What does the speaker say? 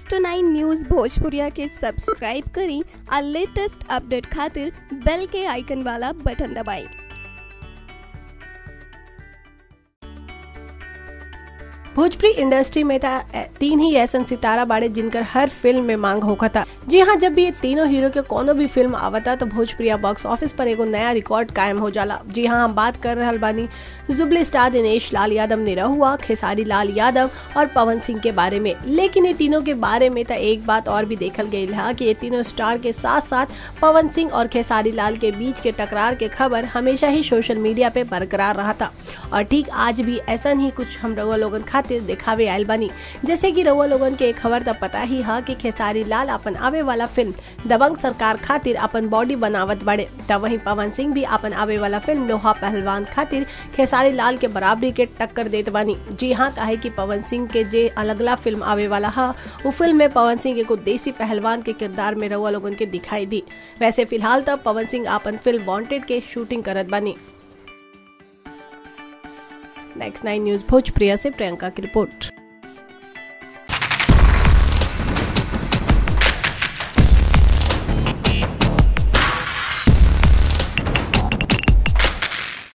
next nine news भोजपुरिया के subscribe करी और लेटेस्ट अपडेट खातिर बेल के आइकन वाला बटन दबाएं भोजपुरी इंडस्ट्री में था तीन ही ऐसा सितारा बाड़े जिनकर हर फिल्म में मांग होखा था जी हाँ जब भी ये तीनों हीरो के कोनो भी फिल्म आवता तो भोजपुरिया बॉक्स ऑफिस पर एगो नया रिकॉर्ड कायम हो जाला जी हाँ हम बात कर रहे बानी जुबली स्टार दिनेश लाल यादव ने रहुआ खेसारी लाल यादव और पवन सिंह के बारे में लेकिन ये तीनों के बारे में तो एक बात और भी देखल गई है कि ये तीनों स्टार के साथ साथ पवन सिंह और खेसारी लाल के बीच के टकरार के खबर हमेशा ही सोशल मीडिया पे बरकरार रहा था और ठीक आज भी ऐसा ही कुछ हम रउआ लोगन खातिर दिखावे आयल बनी जैसे कि रउआ लोगन के एक खबर तब पता ही है कि खेसारी लाल अपन आवे वाला फिल्म दबंग सरकार खातिर अपन बॉडी बनावत बड़े तब वहीं पवन सिंह भी अपन आवे वाला फिल्म लोहा पहलवान खातिर खेसारी लाल के बराबरी के टक्कर देत बानी जी हाँ काहे कि पवन सिंह के जे अलगला फिल्म आवे वाला है वो फिल्म में पवन सिंह एगो देसी पहलवान के किरदार में रउआ लोगन के दिखाई दी वैसे फिलहाल तब पवन सिंह अपन फिल्म वांटेड के शूटिंग करत बानी नेक्स्ट नाइन न्यूज भोजप्रिया से प्रियंका की रिपोर्ट